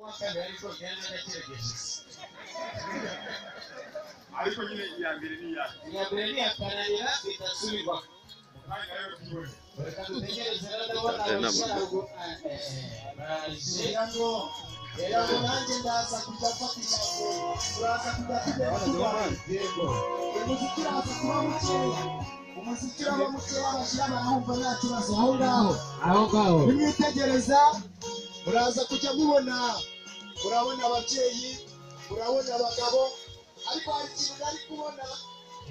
n'akagari kogenda gategereje ariko nyine iya mbere ni iya iya mbere ni iya pananira idasubirwaho umwanya rero tuwuhe reka dutegereze rero ndabona abasharago baraje rero ngo nanjye ndaza kujya mfata ijambo turaza kujya tugera tubaye yego umuziki uraza kuba mukeya umuziki uraba mukeya abashyirana ahumva nta kibazo aho ngaho aho ngaho nimwitegereza muraza kujya mubona murabona ababyeyi murabona abagabo ariko hari ikintu nari kubona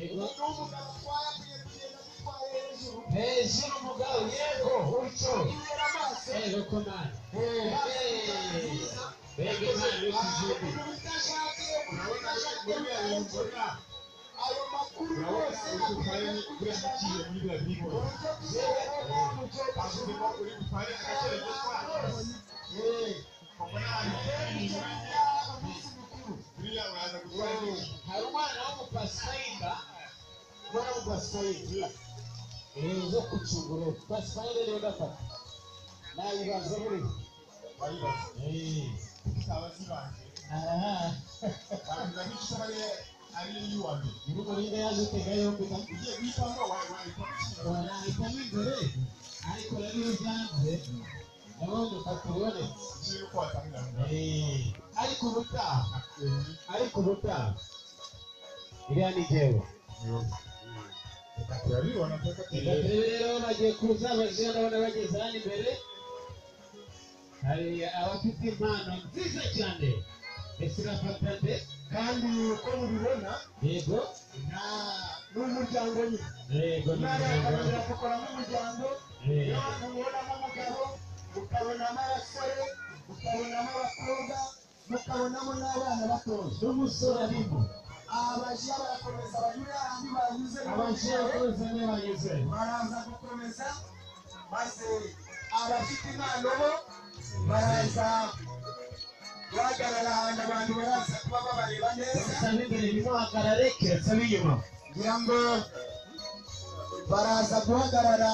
umuntu w'umugabo atwaye akwiye kugenda agitwaye hejuru hejuru mugabo yego utyo yera amaso rero ko mani mbega imana yo kuzimu umuntu utashatse umuntu utashatse muriya ayo makuru urabona yose uri butware buriya mugiye muri biriya bihingwa ahubwo uri butware agakerezo kacu kuko nabi buriya uraza gutwara neza hari umwana w'umupasifayida umwana w'umupasifayida uzo kucungura pasifayida niwe gafata nayibaza buriho wayibaza Eh, zitaba zibanje aha wabiza nk'ikitabare ari iy'uwa mbere nyir'umurire yaje utega yombi kandi ugiye guhitamo wahita ushyira wanahitamo imbere ariko rero iyo byanze ndabona ufata ubonetse ikintu ko watangira Eh, ariko ubutaha ariko ubutaha iriya ni jyewe urabibona ko Reka kateye turebe rero bagiye kuza abaje ndabona bageze hano imbere hari abafite impano nziza cyane ese urafata nde kandi uko mubibona yego ni umuryango nyine yego ni narakomeza gukora nk'umuryango Eh, abantu mubonamo umugabo mukabonamo abasore mukabonamo abakobwa mukabonamo n'abana batoya n'umusore arimo aba bajiya barakomeza banyura ahandi banyuze abaje bakoze n'abanyuze baraza gukomeza maze abafite impano bo baraza guhagarara ahantu abantu baraza kuba babareba neza sabe imbere bimuhagarare kirasabe inyuma kugira ngo baraza guhagarara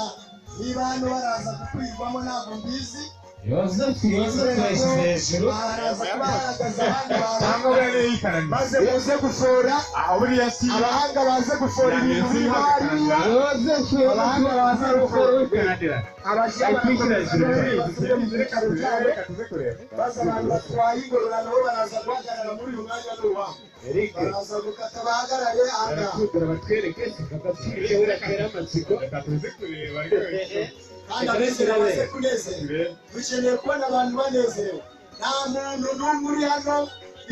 niba hano baraza gukwirwamo ntabwo mbizi yosefu yosefu yashyize hejuru baraza kuba bahagaze abandi bantu cyangwa bene yikaranye maze muze gufora aho buriya si abahanga baze gufora ibintu biri hariya yosefu yosefu baza gukora wikanadira abashyira reka tuze kureba maze abantu batwaye ingororano bo baraza guhagarara muri uyu mwanya n'uwabo erike baraza gukata bahagarare ahangaha barakudura batwereke agapira urakera amatsiko reka tuze kureba reka kandi abizera baze kunezerwa dukeneye kubona abantu banezerewe nta muntu n'umwe uri hano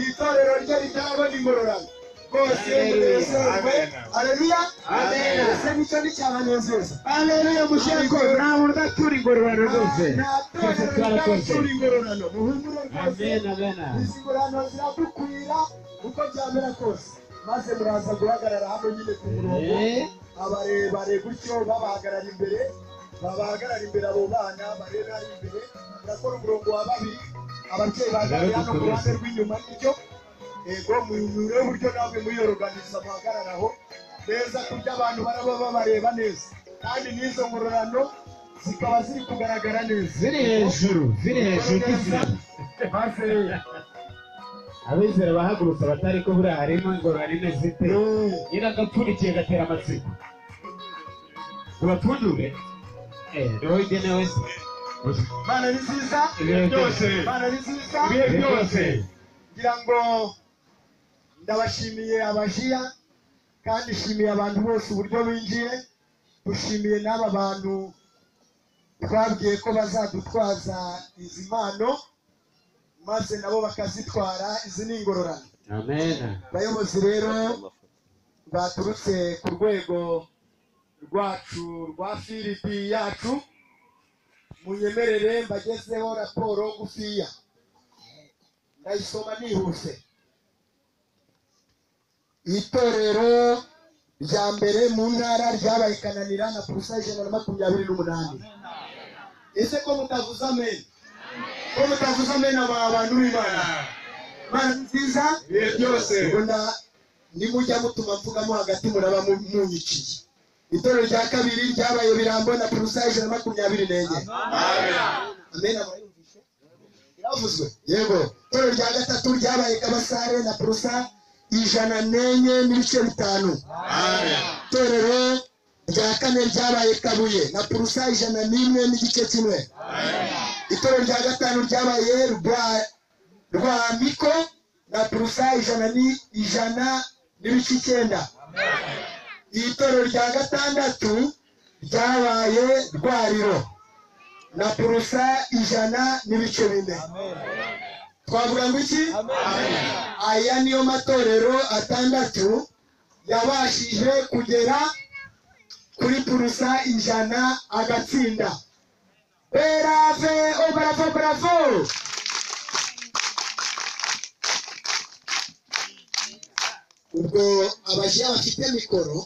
itorero rye ritarabona ingororano rwose munezerwe areruya Amen. ese nicyo nicyabanezeza aleluya musheko nta muntu udatura ingororano rwose nta twese torero twarakoze ritabatura ingororano muhumure rwose amen amen izi ngororano ziradukwira uko byamera kose maze muraza guhagarara hamwe nyine ku murongo Eh, abarebare gutyo babahagarara imbere babahagarara imbere abo bana barebera imbere turakora umurongo wa babiri ababyeyi bahagarare hano ku ruhande rw'inyuma nibyo yego munyureho uburyo namwe muyoroganiza muhagararaho neza kurya abantu baraba babareba neza kandi n'izo ngororano zikaba ziri kugaragara neza ziri hejuru ziri hejuru neza n'izina maze abizera bahagurutse abatari ko buriya harimo ingororano ine zite nyiragapfundikiye gatera amatsiko tubapfundure Eh, roho igenewe se mana ni nziza Ibihe byose. mana ni nziza Ibihe byose. ngira ngo ndabashimiye abajiya kandi nshimiye abantu bose uburyo binjiye dushimiye n'aba bantu twabwiye ko bazadutwaza izi mpano maze nabo bakazitwara izi ni ingororano amen bayobozi rero baturutse ku rwego rwacu rwa filipi yacu munyemerere mbagezeho raporo ngufiya ndayisoma nihuse itorero rya mbere mu ntara ryabaye kananira na purusa ijana na makumyabiri n'umunani ese ko mutavuze amen ko mutavuze amen aba abantu b'imana mana nziza ibihe byose ubona nimujya mutuma mvugamo hagati muraba mu- munyikiye itorero rya kabiri ryabaye birambo na purusa ijana na makumyabiri n'enye amen abayumvishe byavuzwe yego itorero rya gatatu ryabaye kabasare na purusa ijana n'enye n'ibice bitanu itorero rya kane ryabaye kabuye na purusa ijana n'imwe n'igice kimwe itorero rya gatanu ryabaye rwa rwa miko na purusa ijana ni ijana n'ibice icyenda itorero rya gatandatu ryabaye rwariro na purusa ijana n'ibice bine twavuga ngo iki aya niyo matorero atandatu yabashije kugera kuri purusa ijana agatsinda berave o bravo bravo ubwo abashyira bafite mikoro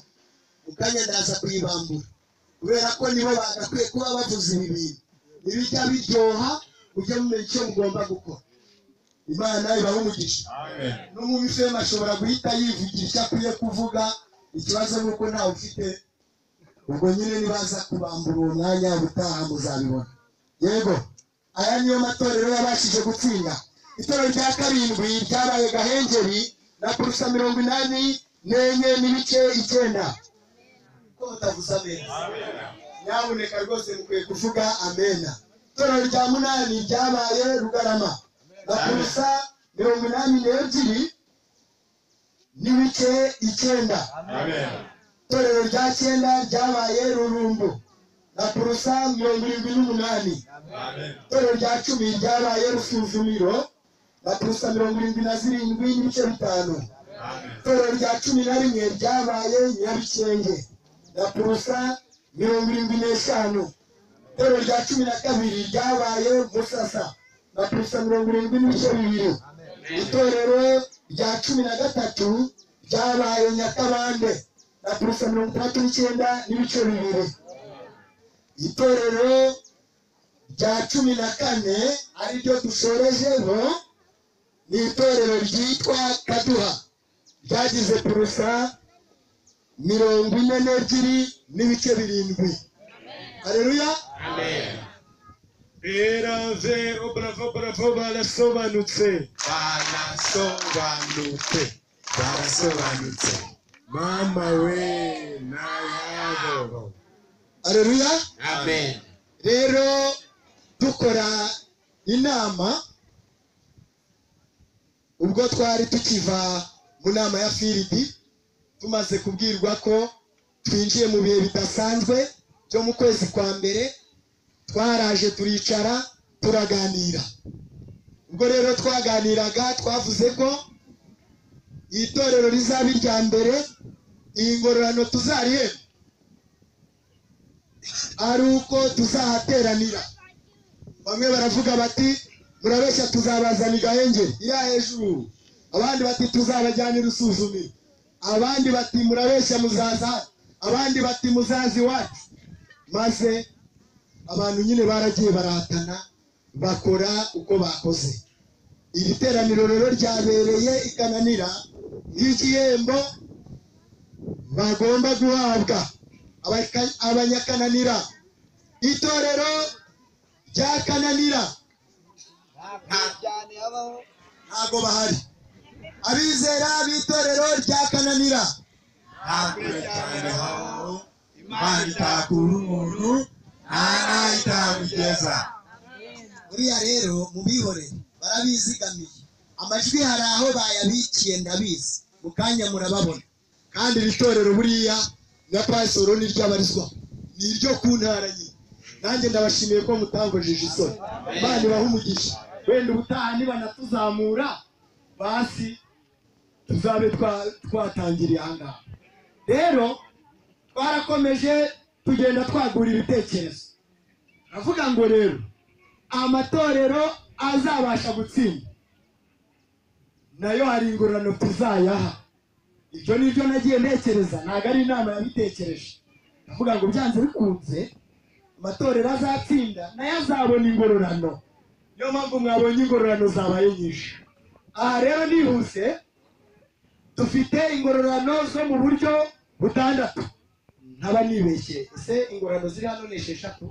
mu kanya ndaza kuyibambura kubera ko nibo bagakwiye kuba bavuze ibi bintu ibijya biryoha mujye mumenya icyo mugomba gukora imana ibahe umugisha n'umubifemu ashobora guhita yivugira icyo akwiye kuvuga ikibazo ni uko ntawe ufite ubwo nyine nibaza kubambura uwo mwanya ubutaha muzabibona yego aya niyo matorero yabashije gutsinda itorero rya karindwi ryabaye gahengeri na purusa mirongo inani n'enye n'ibice icyenda ko mutavuze ameza nyabuneka rwose mukwiye kuvuga amena itorero rya munani ryabaye rugarama na purusa mirongo inani n'ebyiri n'ibice icyenda itorero rya cyenda ryabaye rurumbu na purusa mirongo irindwi n'umunani itorero rya cumi ryabaye rusuzumiro na purusa mirongo irindwi na zirindwi n'ibice bitanu itorero rya cumi na rimwe ryabaye nyabikenge na purusa mirongo irindwi n'eshanu itorero rya cumi na kabiri ryabaye musasa na purusa mirongo irindwi n'ibice bibiri itorero rya cumi na gatatu ryabaye nyakabande na purusa mirongo itandatu n'icyenda n'ibice bibiri itorero rya cumi na kane ariryo dusorejeho ni itorero ryitwa kaduha ryagize purusa mirongo ine n'ebyiri n'ibice birindwi hareruya berave o bravo bravo barasobanutse barasobanutse barasobanutse mama we nayabo hareruya amen rero dukora inama ubwo twari tukiva mu nama ya firidi tumaze kubwirwa ko twinjiye mu bihe bidasanzwe byo mu kwezi kwa mbere twaraje turicara turaganira ubwo rero twaganiraga twavuze ko iri torero rizaba irya mbere iyi ngororano tuzarihema ari uko tuzahateranira bamwe baravuga bati murabeshya tuzabazana igahengeri iriya hejuru abandi bati tuzabajyana irusuzumiro abandi bati murabeshya muzaza hano." abandi bati muzaza iwacu maze abantu nyine baragiye barahatana bakora uko bakoze iri teraniro rero ryabereye ikananira nk'igihembo bagomba guhabwa abaka- abanyakananira itorero rya kananira ntabwo bahari abizera b'itorero rya kananira imana itakura umuntu ntara itamugeza buriya rero mubihore barabizigamiye amajwi hari aho bayabikiye ndabizi mu kanya murababona kandi iri torero buriya na pasoro ni ry'abarizwa ni iryo ku ntara nyine nanjye ndabashimiye ko mutangojije isoni imana ibahe umugisha wenda ubutaha nibanatuzamura basi tuzabe twa- twatangiriye ahangaha rero twarakomeje tugenda twagura ibitekerezo aravuga ngo rero amatorero azabasha gutsinda nayo hari ingororano tuzayaha ibyo ni byo nagiye ntekereza ntabwo ari inama yabitekereje ndavuga ngo byanze bikunze amatorero azatsinda nayo azabona ingororano niyo mpamvu mwabonye ingororano zabaye nyinshi aha rero nihuse dufite ingororano zo mu buryo butandatu ntaba nibeshye ese ingororano ziri hano ni esheshatu